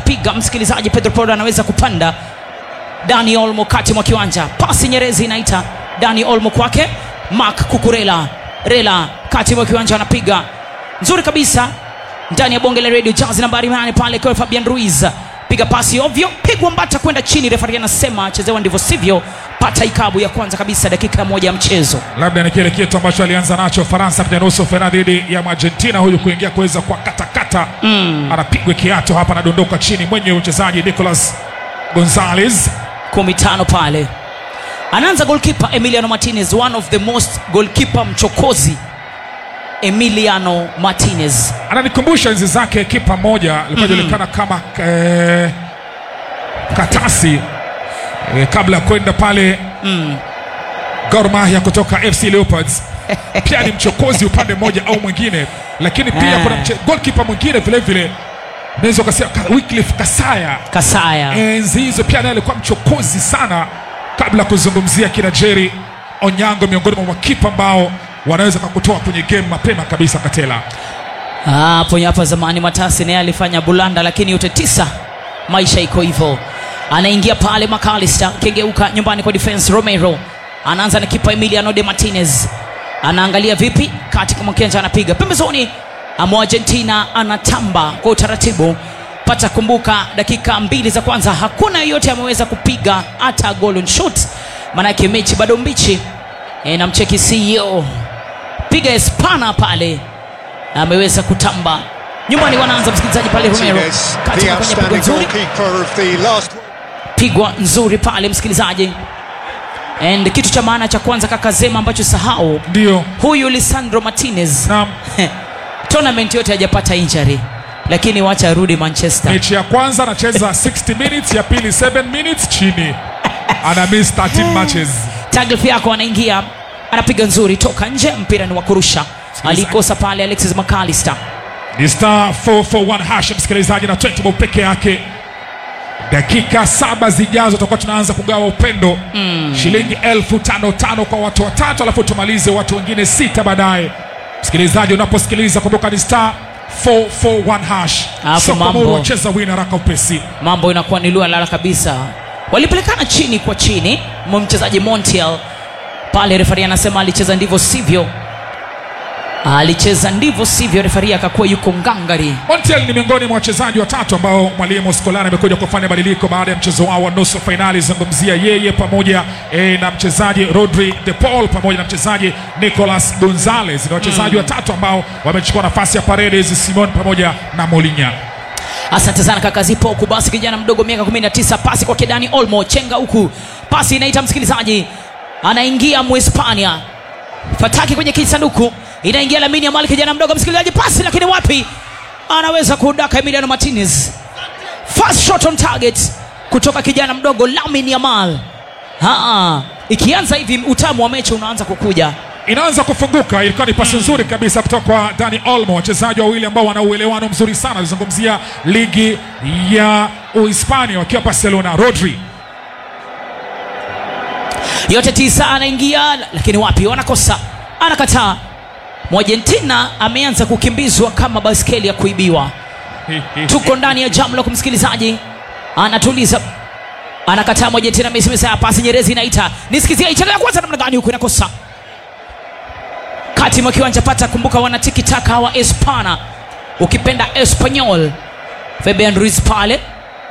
anapiga msikilizaji pedro poro anaweza kupanda dani olmo kati mwa kiwanja pasi nyerezi inaita dani olmo kwake mak kukurela rela kati mwa kiwanja anapiga nzuri kabisa ndani ya bonge la radio jazi nambari nane pale kwa fabian ruiz piga pasi ovyo pigwa mbata kwenda chini refari anasema chezewa ndivyo sivyo pata ikabu ya kwanza kabisa dakika moja ya mchezo labda ni kile kitu ambacho alianza nacho faransa kwenye nusu fainali dhidi ya argentina huyu kuingia kuweza kwa katakata mm. anapigwa kiato hapa anadondoka chini mwenye mchezaji nicolas gonzales kumi tano pale anaanza golkipa emiliano martinez one of the most golkipa mchokozi emiliano martinez ananikumbusha enzi zake kipa moja alikuwa julikana kama eh, katasi eh, kabla ya kwenda pale mm. Gor Mahia kutoka FC Leopards pia ni mchokozi upande mmoja au mwingine lakini pia Ah. kuna mche- goalkeeper mwingine vile vile naweza ukasema Ka- Wycliffe Kasaya kasaya enzi hizo pia naye alikuwa mchokozi sana kabla ya kuzungumzia kina Jerry Onyango miongoni mwa makipa ambao wanaweza kakutoa kwenye game mapema kabisa Katela hapo hapa zamani matasi naye alifanya bulanda lakini yote tisa maisha iko hivyo anaingia pale macalister kengeuka nyumbani kwa defense romero anaanza na kipa emiliano de martinez anaangalia vipi katika mwakenja anapiga pembezoni ama argentina anatamba kwa utaratibu pata kumbuka dakika mbili za kwanza hakuna yeyote ameweza kupiga hata golden shot maanake mechi bado mbichi e, namcheki ceo piga espana pale ameweza kutamba nyumbani wanaanza msikilizaji pale romero Martinez, kati the na kwenye pigo outstanding nzuri goalkeeper of the last pigwa nzuri pale msikilizaji and kitu cha maana cha kwanza kaka zema ambacho sahau ndio huyu lisandro martinez naam tournament yote hajapata injury lakini wacha arudi manchester mechi ya kwanza anacheza 60 minutes ya pili 7 minutes chini ana miss 13 matches taglif yako anaingia anapiga nzuri toka nje mpira ni wa kurusha alikosa pale alexis macalister ni star 441 hash msikilizaji na 20 bob peke yake dakika saba zijazo tutakuwa tunaanza kugawa upendo mm. shilingi elfu tano tano kwa watu watatu alafu tumalize watu wengine sita baadaye msikilizaji unaposikiliza kumbuka ni star 441 hash Hapo sokomoro mambo. wacheza wina haraka upesi mambo inakuwa ni lua lala kabisa walipelekana chini kwa chini mwa mchezaji montiel pale refari anasema alicheza ndivyo sivyo alicheza ndivyo sivyo refari akakuwa yuko ngangari Montiel ni miongoni mwa wachezaji watatu ambao mwalimu Scolari amekuja kufanya badiliko baada ya mchezo wao wa nusu fainali. Zungumzia yeye pamoja e, na mchezaji Rodri de Paul pamoja na mchezaji Nicolas Gonzalez. Ni wachezaji watatu ambao wamechukua nafasi ya Paredes, Simon pamoja na Molinya. asante sana kaka zipo huku basi kijana mdogo miaka 19 pasi kwa kedani olmo chenga huku pasi inaita msikilizaji anaingia muhispania fataki kwenye kisanduku inaingia lamini ya mali kijana mdogo msikilizaji pasi lakini wapi anaweza kudaka emiliano martinez first shot on target kutoka kijana mdogo lamin yamal Haa, ikianza hivi utamu wa mechi unaanza kukuja Inaanza kufunguka, ilikuwa ni pasi nzuri kabisa kutoka kwa Dani Olmo, wachezaji wawili ambao wana uelewano mzuri sana. Alizungumzia ligi ya Uhispania wakiwa Barcelona. Rodri yote tisa anaingia lakini wapi wanakosa anakataa mwargentina ameanza kukimbizwa kama baskeli ya kuibiwa tuko ndani ya jamlo kumsikilizaji anatuliza anakataa mwargentina mesimesa pasi nyerezi inaita nisikizia ichanga ya kwanza namna gani huku inakosa kati mwa kiwanja pata kumbuka wana tikitaka wa espana ukipenda espanyol fabian ruiz pale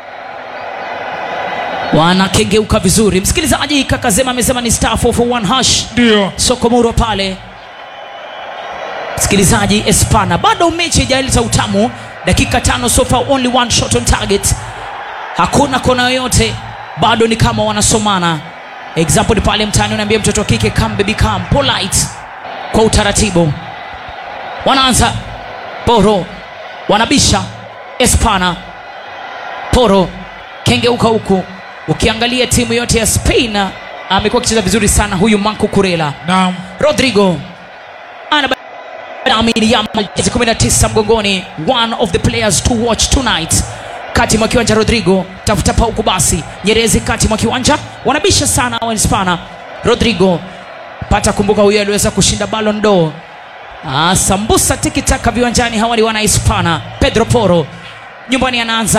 wanakengeuka vizuri msikilizaji kakazema amesema ni star 441 hash ndio sokomuro pale msikilizaji espana bado mechi haijaleta utamu dakika tano so far only one shot on target hakuna kona yoyote bado ni kama wanasomana example ni pale mtani unaambia mtoto wa kike come baby come polite kwa utaratibu wanaanza poro wanabisha espana poro kengeuka huku ukiangalia timu yote ya spain amekuwa akicheza vizuri sana huyu manco kurela na rodrigo ana Lamine Yamal, jezi 19 mgongoni one of the players to watch tonight kati mwa kiwanja rodrigo tafuta pauku basi nyerezi kati mwa kiwanja wanabisha sana wahispana rodrigo pata kumbuka huyo aliweza kushinda Ballon d'Or ah, sambusa tikitaka viwanjani hawali wana hispana pedro poro nyumbani anaanza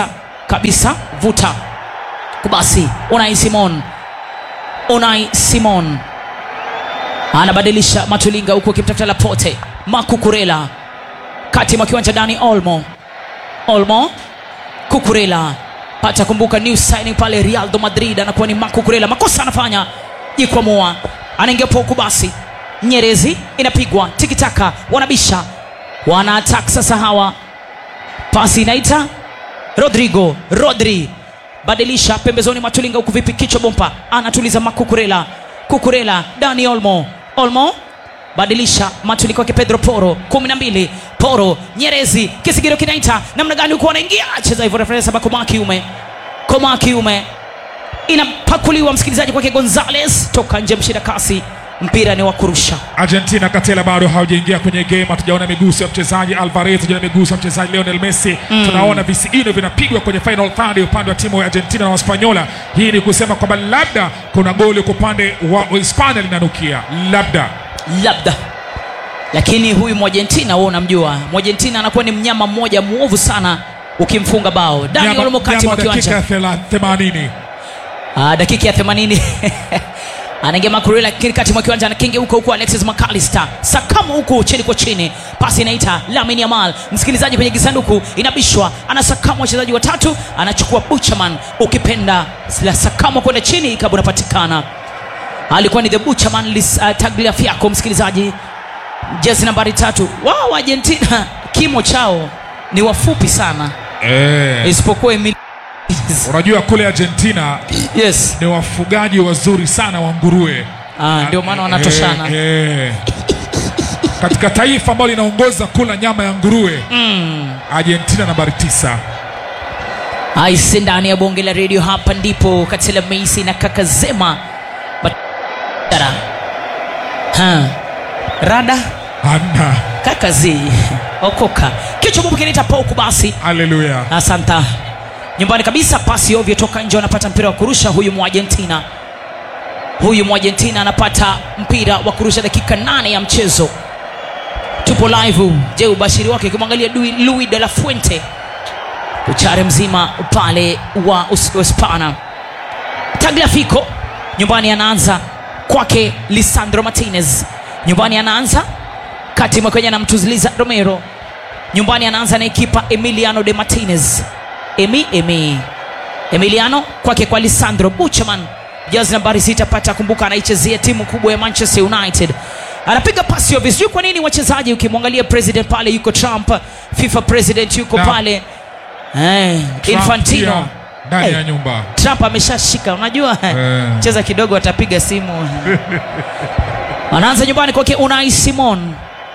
kabisa vuta basi unai simon unai simon anabadilisha matulinga huku akimtafuta lapote makukurela kati mwa kiwanja ndani olmo olmo kukurela pata kumbuka new signing pale realdo madrid anakuwa ni makukurela makosa anafanya jikwamua anaingia poku basi nyerezi inapigwa tikitaka wanabisha wana attack sasa hawa pasi inaita rodrigo rodri badilisha pembezoni matulinga huku vipi kichwa bompa anatuliza makukurela kukurela dani olmo olmo badilisha matuli kwake pedro poro kumi na mbili poro nyerezi kisigiro kinaita namna gani huku wanaingia cheza hivyo referensa bakoma kiume koma kiume inapakuliwa msikilizaji kwake gonzales toka nje mshida kasi mpira ni wa kurusha argentina katela bado hawajaingia kwenye game hatujaona miguso ya mchezaji alvarez tujaona miguso ya mchezaji lionel messi mm. tunaona visigino vinapigwa kwenye final third upande wa timu ya argentina na waspanyola hii ni kusema kwamba labda kuna goli kwa upande wa hispania linanukia labda labda lakini huyu mwargentina huo unamjua mwargentina anakuwa ni mnyama mmoja mwovu sana ukimfunga bao dani Nyama- olmo kati nyama mwa dakika kiwanja ya thela- themanini Ah, dakika ya 80 anaingia makurela lakini kati mwa kiwanja anakinge huko huko alexis mcalister sakamo huku chini kwa chini pasi inaita lamin yamal msikilizaji kwenye kisanduku inabishwa anasakama wachezaji watatu anachukua buchaman ukipenda la sakamo kwenda chini ikabu unapatikana alikuwa ni the buchaman uh, tagliafiako msikilizaji jezi nambari tatu wao argentina kimo chao ni wafupi sana eh. isipokuwa Emil- unajua kule argentina yes ni wafugaji wazuri sana wa nguruwe Ah, ndio maana wanatoshana eh, eh. katika taifa ambalo linaongoza kula nyama ya nguruwe mm. argentina nambari tisa aise ndani ya bonge la redio hapa ndipo katela meisi na kaka zema Batara. ha. rada hamna kaka zi okoka kichwa bubu kinaita poku basi haleluya asanta nyumbani kabisa pasi ovyo toka nje anapata mpira wa kurusha huyu mwargentina huyu mwargentina anapata mpira wa kurusha dakika nane ya mchezo tupo live je ubashiri wake ukimwangalia Dui- louis de la fuente uchare mzima pale wa Us- uspana tagliafico nyumbani anaanza kwake lisandro martinez nyumbani anaanza kati mwa kwenye anamtuziliza romero nyumbani anaanza na ekipa emiliano de martinez emi emi emiliano kwake kwa lisandro buchaman jazi nambari sita pata kumbuka anaichezea timu kubwa ya manchester united anapiga pasi ovyo sijui kwa nini wachezaji ukimwangalia president pale yuko trump fifa president yuko Na- pale eh, Trump infantino pia ndani Eh, ya nyumba trump ameshashika unajua Eh. cheza kidogo atapiga simu anaanza nyumbani kwake unai simon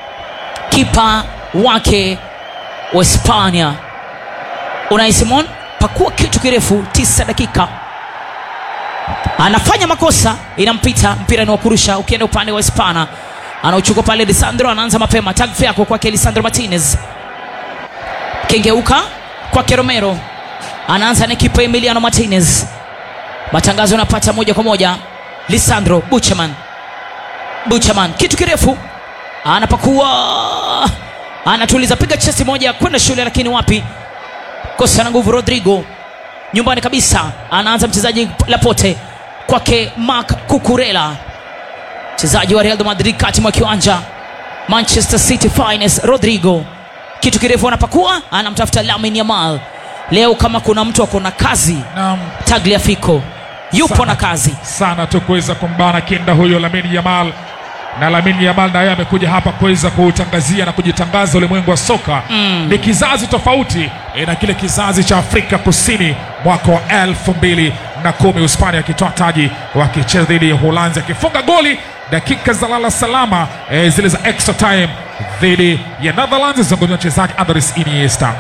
kipa wake wa hispania unai simon pakua kitu kirefu tisa dakika anafanya makosa inampita mpira ni wa kurusha ukienda upande wa hispana anauchukua pale lisandro anaanza mapema tagfyako kwake lisandro martinez kengeuka kwake romero anaanza na kipa emiliano martinez matangazo yanapata moja kwa moja lisandro buchaman buchaman kitu kirefu anapakua anatuliza piga chesi moja kwenda shule lakini wapi kosa na nguvu rodrigo nyumbani kabisa anaanza mchezaji lapote kwake mark kukurela mchezaji wa real de madrid kati mwa kiwanja manchester city finest rodrigo kitu kirefu anapakua anamtafuta lamin yamal leo kama kuna mtu ako na kazi naam tagliafico yupo Sana. na kazi sana tu kuweza kumbana kinda huyo Lamine Yamal na Lamine Yamal naye amekuja hapa kuweza kuutangazia na kujitangaza ulimwengu wa soka mm. ni kizazi tofauti eh, na kile kizazi cha Afrika Kusini mwaka wa elfu mbili na kumi Hispania akitoa taji wakicheza dhidi ya Uholanzi akifunga goli dakika za lala salama eh, zile za extra time dhidi ya Netherlands zungumzia mchezaji Andres Iniesta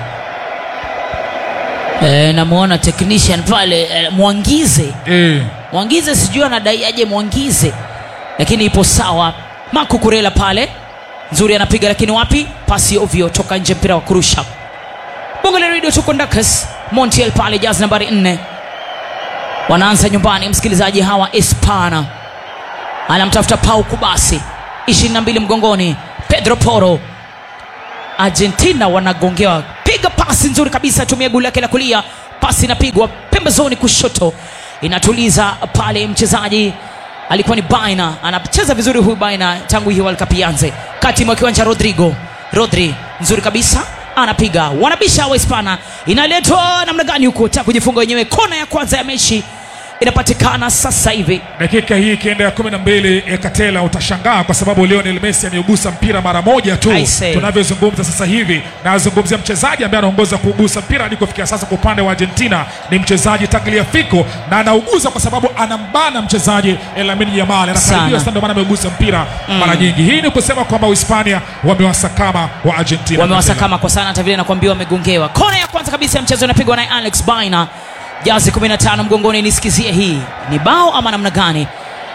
e, namwona technician pale e, mwangize eh, mwangize sijui anadai aje mwangize lakini ipo sawa makukurela pale nzuri anapiga lakini wapi pasi ovyo toka nje mpira wa kurusha bongo la redio tuko ndakas montiel pale jaz nambari 4 wanaanza nyumbani msikilizaji hawa espana anamtafuta pau kubasi 22 mgongoni pedro poro argentina wanagongewa piga pasi nzuri kabisa tumia goli lake la kulia pasi inapigwa pembezoni kushoto inatuliza pale mchezaji alikuwa ni baina anacheza vizuri huyu baina tangu hii World Cup ianze kati mwa kiwanja rodrigo rodri nzuri kabisa anapiga wanabisha wahispana inaletwa namna gani huko ta kujifunga wenyewe kona ya kwanza ya mechi inapatikana sasa hivi dakika hii ikienda ya kumi na mbili ekatela utashangaa kwa sababu lionel messi ameugusa mpira mara moja tu I say. tunavyozungumza sasa hivi na azungumzia mchezaji ambaye anaongoza kuugusa mpira hadi kufikia sasa kwa upande wa argentina ni mchezaji tagliafico na anauguza kwa sababu anambana mchezaji lamini yamal anakaribia Sana. sana ndio maana ameugusa mpira mara nyingi hii ni kusema kwamba uhispania wamewasakama wa argentina wamewasakama kwa sana hata vile nakwambia wamegongewa kona ya kwanza kabisa ya mchezo inapigwa naye alex baina jazi 15 mgongoni nisikizie hii ni bao ama namna gani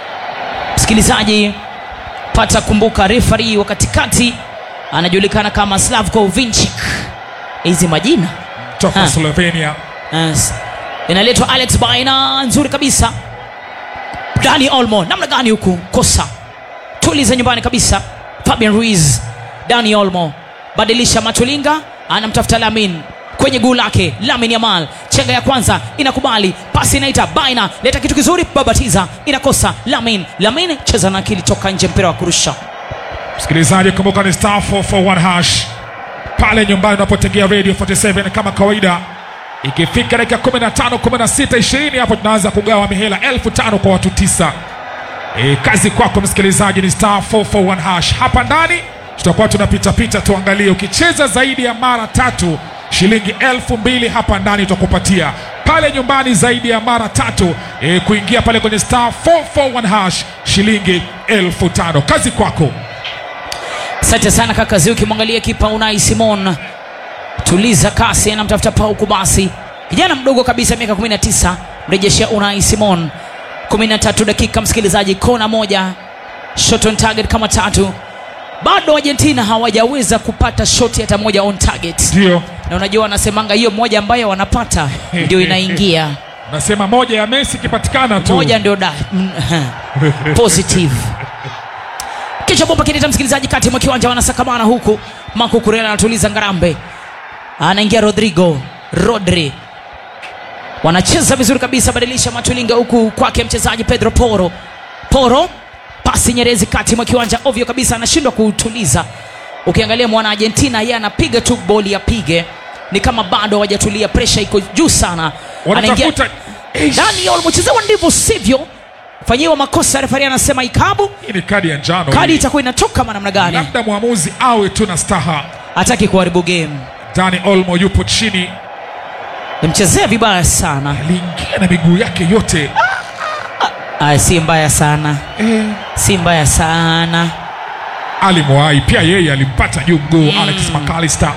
msikilizaji pata kumbuka refari wa katikati anajulikana kama slavko vinchik hizi majina toka Ha. slovenia Yes. inaletwa alex baina nzuri kabisa dani olmo namna gani huku kosa tuliza nyumbani kabisa fabian ruiz dani olmo badilisha matulinga anamtafuta lamin kwenye guu lake lamin yamal chenga ya kwanza inakubali pasi inaita baina leta kitu kizuri babatiza inakosa lamin lamin cheza na akili toka nje mpira wa kurusha msikilizaji kumbuka ni star 441 hash pale nyumbani unapotegea radio 47 kama kawaida ikifika dakika 15 16 20 hapo tunaanza kugawa mihela elfu tano kwa watu tisa e, kazi kwako msikilizaji ni star 441 hash hapa ndani tutakuwa tunapitapita tuangalie ukicheza zaidi ya mara tatu shilingi elfu mbili hapa ndani tutakupatia pale nyumbani zaidi ya mara tatu e, kuingia pale kwenye star 441 hash shilingi elfu tano kazi kwako asante sana kaka zi ukimwangalia kipa unai simon tuliza kasi anamtafuta pauku basi kijana mdogo kabisa miaka 19 mrejeshea unai simon 13 dakika msikilizaji kona moja shot on target kama tatu bado argentina hawajaweza kupata shoti hata moja on target ndio na unajua wanasemanga hiyo moja ambayo wanapata ndio inaingia nasema moja ya Messi ikipatikana tu moja ndio da mm, positive kisha bomba kinita msikilizaji kati mwa kiwanja wanasakamana huku Marco Kurela anatuliza ngarambe anaingia Rodrigo Rodri wanacheza vizuri kabisa badilisha matulinga huku kwake mchezaji Pedro Poro Poro pasi nyerezi kati mwa kiwanja ovyo kabisa anashindwa kuutuliza ukiangalia mwana Argentina yeye anapiga tu boli apige ni kama bado hawajatulia presha iko juu sana wanatafuta Eish, Daniel mchezewa ndivyo sivyo fanyiwa makosa refari anasema ikabu hii ni kadi ya njano kadi hii. itakuwa inatoka ma namna gani labda mwamuzi awe tu na staha hataki kuharibu game Dani Olmo yupo chini nimchezea vibaya sana aliingia na miguu yake yote Aya, si mbaya sana si mbaya sana alimwahi pia yeye alimpata juu mguu Alex McAllister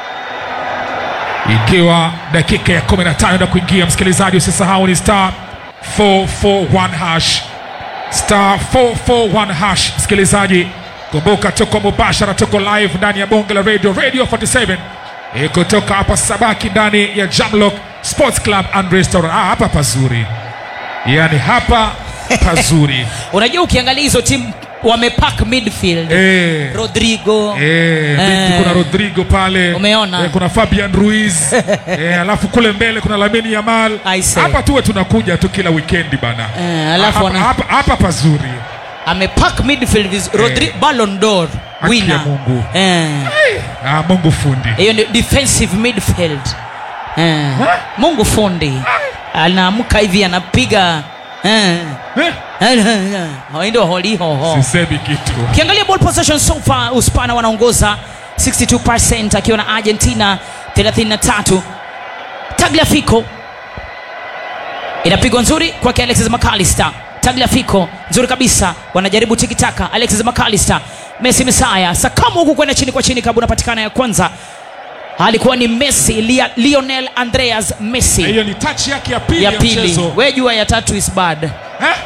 ikiwa dakika ya 15 na kuingia msikilizaji usisahau ni star 441 hash star 441 hash msikilizaji kumbuka tuko mubashara tuko live ndani ya bonge la radio radio 47 e, kutoka hapa sabaki ndani ya jamlock sports club and restaurant ah, hapa pazuri yaani hapa pazuri unajua ukiangalia hizo timu wamepack midfield eh. rodrigo Eh, Eh. kuna rodrigo pale Umeona? eh, kuna fabian ruiz eh, alafu kule mbele kuna lamini yamal I say. hapa tuwe tunakuja tu kila wikendi bana Eh, alafu hapa, wana- hapa, hapa pazuri amepack midfield viz- Rodri Ballon d'Or ya winner Mungu. eh ah, mungu fundi hiyo ni defensive midfield eh. mungu fundi anaamka hivi anapiga eh. eh, ndio holihoho sisemi kitu ukiangalia ball possession so far uspana wanaongoza 62 akiwa na argentina 33 tagliafico inapigwa nzuri kwake alexis mcallister tagliafico nzuri kabisa wanajaribu tikitaka alexis mcallister messi misaya sakamu huku kwenda chini kwa chini kabu unapatikana ya kwanza alikuwa ni messi Lia, lionel andreas messi hiyo ni touch yake ya pili ya ya pili mchezo we jua ya tatu is bad